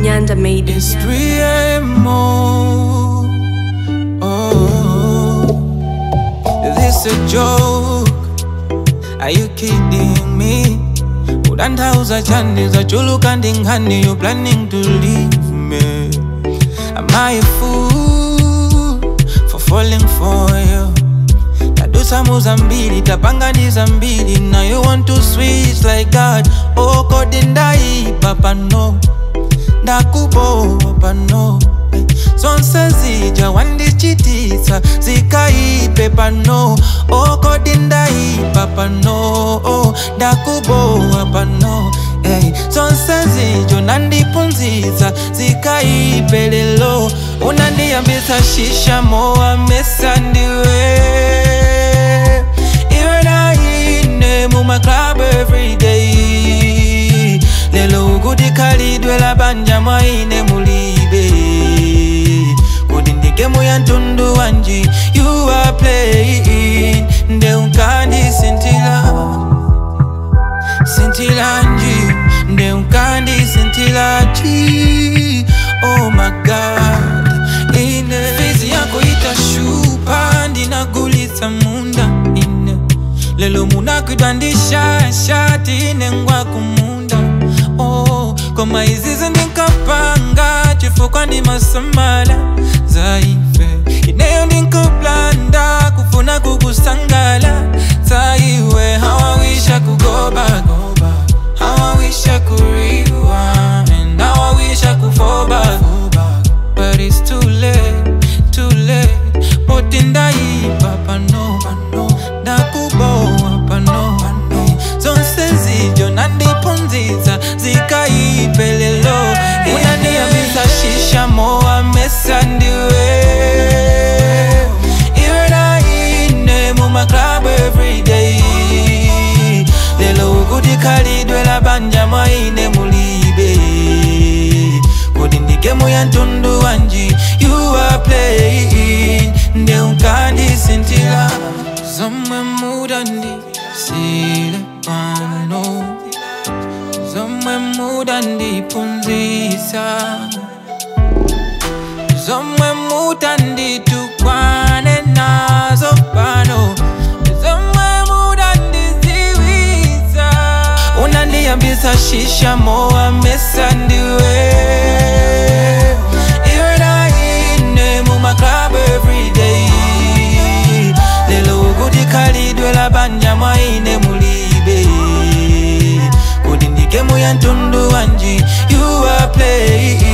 Nyanda made it. It's 3 a.m. Oh, oh, this a joke? Are you kidding me? Udandauza chandi za chulu kandi ngani You planning to leave me Am I a fool For falling for you tadusa muzambili tapanganiza mbili Now you want to switch like that Oh kodi ndaipa pano ndakubowa pano Eh, zonse zija wandichitisa zikaipe pano Oh kodi ndaipa pano Oh, ndakubowa pano Hey, zonse zijo nandipunziza zikaipe lelo unandiyambisa shisha mowa mesa ndiwe iwe naine mumaclub everyday lelo ukuti khalidwe labanja mwaine mulibe kuti ndigemu ya mtundu wanji you are playing nde unkandisintila sintilanji nde unkandisintilaji oh my god ine fizi yako itashupa ndinagulitsa munda ine lelo munakwidwa ndishashati ine ngwa kumunda oh, koma izizi ndinkapanga chifukwa ndimasamala zaife ineyo ndinkaplanda kufuna kukusangala zaiwe hawawisha kugobagoba hawawisha kuriwan hawawisha kufoba but it's too late, too late poti ndaipa pano ndakubowa pano zonse zijo nandipunziza zikaipe lelo unandiyambisa shisha mowa mesa ndiwe iwe naine mumaclub everyday lelo ukuti khalidwe labanja mwaine mulibe kodi ndigemu ya mtundu wanji you are playing nde unkandisintila zomwe mudandisile pano zomwe mudandipunzisa zomwe mutanditukwane nazo pano zomwe mudandiziwisa unandiyambisa shisha mowa mesa ndiwe iwe naine mumaclub everyday lelo ukuti khalidwe labanja mwaine mulibe kuti ndigemu ya mtundu wanji you are playing